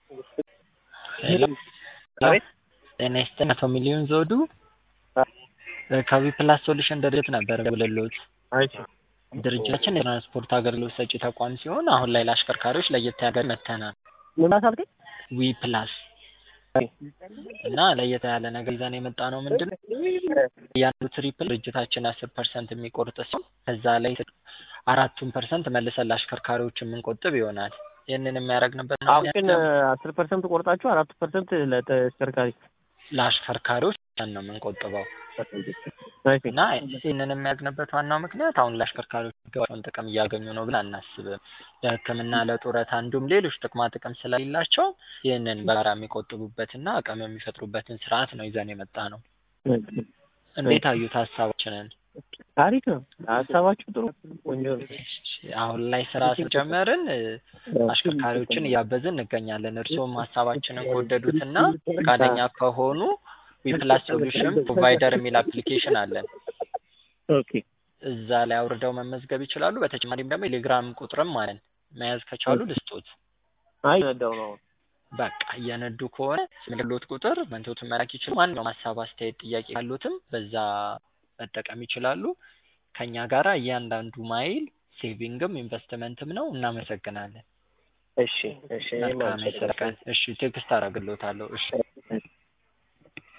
ሄሎ አቤት ጤና ይስጥልኝ አቶ ሚሊዮን ዘውዱ ከዊ ፕላስ ሶሉሽን ድርጅት ነበር የምደውልልዎት። እሺ ድርጅታችን የትራንስፖርት አገልግሎት ሰጪ ተቋም ሲሆን አሁን ላይ ለአሽከርካሪዎች ለየት ያለ መጥተናል። ምን አልከኝ? ዊ ፕላስ እና ለየት ያለ ነገር ይዘን የመጣ ነው ምንድን ነው እያንዳንዱ ትሪፕል ድርጅታችን አስር ፐርሰንት የሚቆርጥ ሲሆን ከዛ ላይ አራቱን ፐርሰንት መልሰን ለአሽከርካሪዎች የምንቆጥብ ይሆናል። ይህንን የሚያደርግንበት አሁን ግን አስር ፐርሰንት ቆርጣችሁ አራት ፐርሰንት ለተሽከርካሪ ለአሽከርካሪዎች ነው የምንቆጥበው እና ይህንን የሚያግንበት ዋናው ምክንያት አሁን ለአሽከርካሪዎች የሚገባቸውን ጥቅም እያገኙ ነው ብለን አናስብም። ለሕክምና፣ ለጡረታ እንዲሁም ሌሎች ጥቅማ ጥቅም ስለሌላቸው ይህንን በጋራ የሚቆጥቡበትና አቅም የሚፈጥሩበትን ስርዓት ነው ይዘን የመጣ ነው። እንዴት አዩት ሀሳባችንን? አሪፍ ነው ሀሳባችሁ ጥሩ ቆንጆ ነው። አሁን ላይ ስራ ስጀመርን አሽከርካሪዎችን እያበዝን እንገኛለን። እርስዎም ሀሳባችንን ከወደዱትና ፈቃደኛ ከሆኑ ዊፕላስ ሶሉሽን ፕሮቫይደር የሚል አፕሊኬሽን አለን። ኦኬ እዛ ላይ አውርደው መመዝገብ ይችላሉ። በተጨማሪም ደግሞ ቴሌግራም ቁጥርም አለን። መያዝ ከቻሉ ልስጦት። አይ ነዳው ነው በቃ እየነዱ ከሆነ ምልሎት ቁጥር መንቶትን መላክ ይችላሉ። ማንኛውም ሀሳብ፣ አስተያየት፣ ጥያቄ ካሉትም በዛ መጠቀም ይችላሉ። ከኛ ጋራ እያንዳንዱ ማይል ሴቪንግም ኢንቨስትመንትም ነው። እናመሰግናለን። እሺ እሺ መልካም የስራ ቀን። እሺ ቴክስት አደርግልዎታለሁ። እሺ